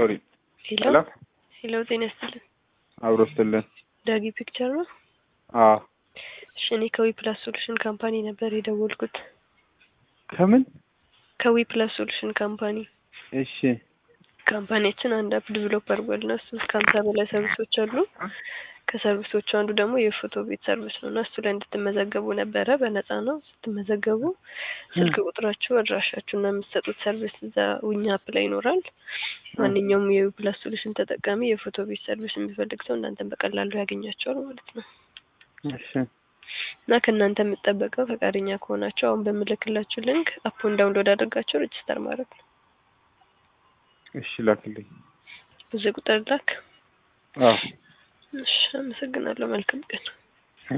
ሶሪ ሄሎ ሄሎ ሄሎ፣ ጤና ይስጥልን። አብሮ ስትልን ዳጊ ፒክቸር ነው። አዎ እሺ፣ እኔ ከዊ ፕላስ ሶሉሽን ካምፓኒ ነበር የደወልኩት። ከምን ከዊ ፕላስ ሶሉሽን ካምፓኒ እሺ ካምፓኒያችን አንድ አፕ ዲቨሎፕ አድርጓል እና እሱ እስከ ሀምሳ በላይ ሰርቪሶች አሉ። ከሰርቪሶቹ አንዱ ደግሞ የፎቶ ቤት ሰርቪስ ነው እና እሱ ላይ እንድትመዘገቡ ነበረ። በነፃ ነው። ስትመዘገቡ ስልክ ቁጥራችሁ፣ አድራሻችሁ እና የምትሰጡት ሰርቪስ እዛ ውኛ አፕ ላይ ይኖራል። ማንኛውም የዊ ፕላስ ሶሉሽን ተጠቃሚ የፎቶ ቤት ሰርቪስ የሚፈልግ ሰው እናንተን በቀላሉ ያገኛቸዋል ማለት ነው። እሺ እና ከእናንተ የምጠበቀው ፈቃደኛ ከሆናችሁ አሁን በምልክላችሁ ሊንክ አፑን ዳውንሎድ አድርጋችሁ ሬጅስተር ማድረግ ነው። እሺ ላክልኝ። ብዙ ቁጥር ላክ። አዎ እሺ፣ አመሰግናለሁ። መልካም ቀን